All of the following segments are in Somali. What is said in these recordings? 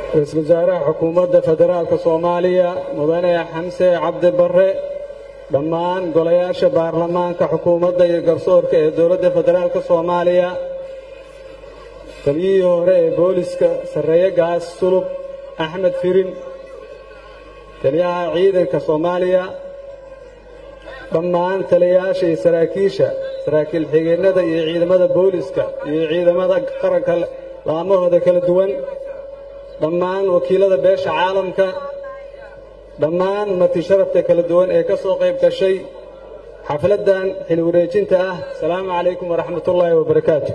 ra-iisul wasaaraha xukuumadda federaalka soomaaliya mudane xamse cabdi barre dhammaan golayaasha baarlamaanka xukuumadda iyo garsoorka ee dowladda federaalka soomaaliya taliyihii hore ee booliska sarreeye gaas sulub axmed firin taliyaha ciidanka soomaaliya dhammaan taliyayaasha iyo saraakiisha saraakiil xigeennada iyo ciidamada booliska iyo ciidamada qaranka laamahooda kala duwan dhammaan wakiilada beesha caalamka dhammaan marti sharafta kala duwan ee ka soo qayb gashay xafladdan xil wareejinta ah asalaamu calaykum waraxmatullaahi wabarakaatu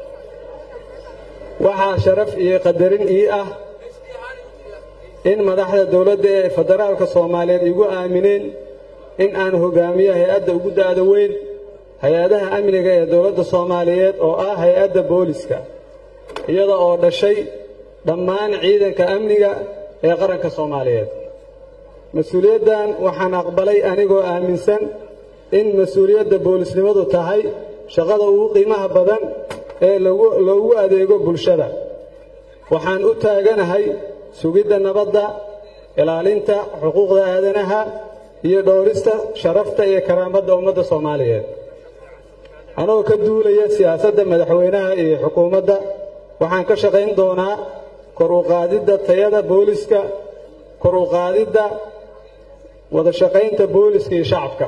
waxaa sharaf iyo qadarin ii ah in madaxda dowladda ee federaalka soomaaliyeed igu aamineen in aan hogaamiyo hay-adda ugu da'da weyn hay-adaha amniga ee dowladda soomaaliyeed oo ah hay-adda booliska iyada oo dhashay dhammaan ciidanka amniga ee qaranka soomaaliyeed mas-uuliyaddan waxaan aqbalay anigoo aaminsan in mas-uuliyadda boolisnimadu tahay shaqada ugu qiimaha badan ee loogu adeego bulshada waxaan u taaganahay sugidda nabadda ilaalinta xuquuqda aadanaha iyo dhowrista sharafta iyo karaamadda ummadda soomaaliyeed anoo ka duulaya siyaasadda madaxweynaha iyo xukuumadda waxaan ka shaqayn doonaa kor u qaadidda tayada booliska kor u qaadidda wada shaqaynta booliska iyo shacabka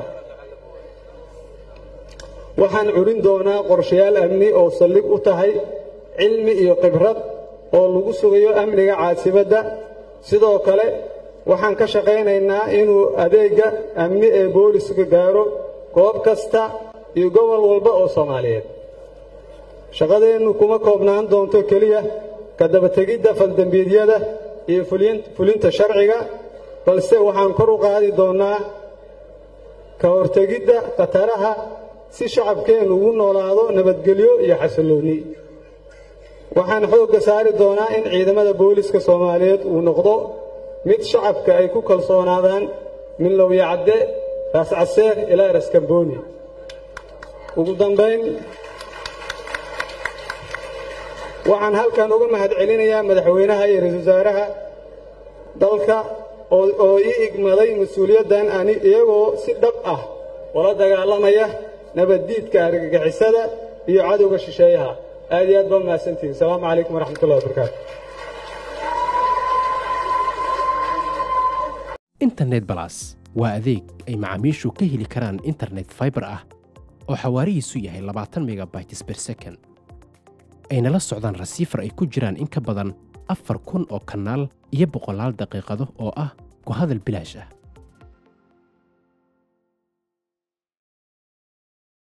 waxaan curin doonaa qorshayaal amni oo saldhig u tahay cilmi iyo khibrad oo lagu sugayo amniga caasimadda sidoo kale waxaan ka shaqaynaynaa inuu adeegga amni ee booliska gaaro goob kasta iyo gobol walba oo soomaaliyeed shaqadeennu kuma koobnaan doonto keliya ka dabategidda faldembiidyada iyo fulinta sharciga balse waxaan kor u qaadi doonnaa ka hortegidda khataraha si shacabkeennu ugu noolaado nabadgelyo iyo xasilloonni waxaan xoogga saari doonaa in ciidamada booliska soomaaliyeed uu noqdo mid shacabka ay ku kalsoonaadaan min lowyacadde raascaseer ilaa raskambooni ugu dambayn waxaan halkan uga mahad celinayaa madaxweynaha iyo ra-iisul wasaaraha dalka oo ii igmaday mas-uuliyaddan ani iyagoo si dhab ah ula dagaalamaya nabaddiidka argagixisada iyo cadowga shisheeyaha aad iyo aad baa mahadsantihin asalaamu calaykum waraxmatullahi wabarakaatu internet balas waa adeeg ay macaamiishu ka heli karaan internet faibar ah oo xawaarihiisu yahay labaatan megabytes ber second ayna la socdaan rasiifar ay ku jiraan in ka badan afar kun oo kanaal iyo boqolaal daqiiqado oo ah ku hadal bilaash ah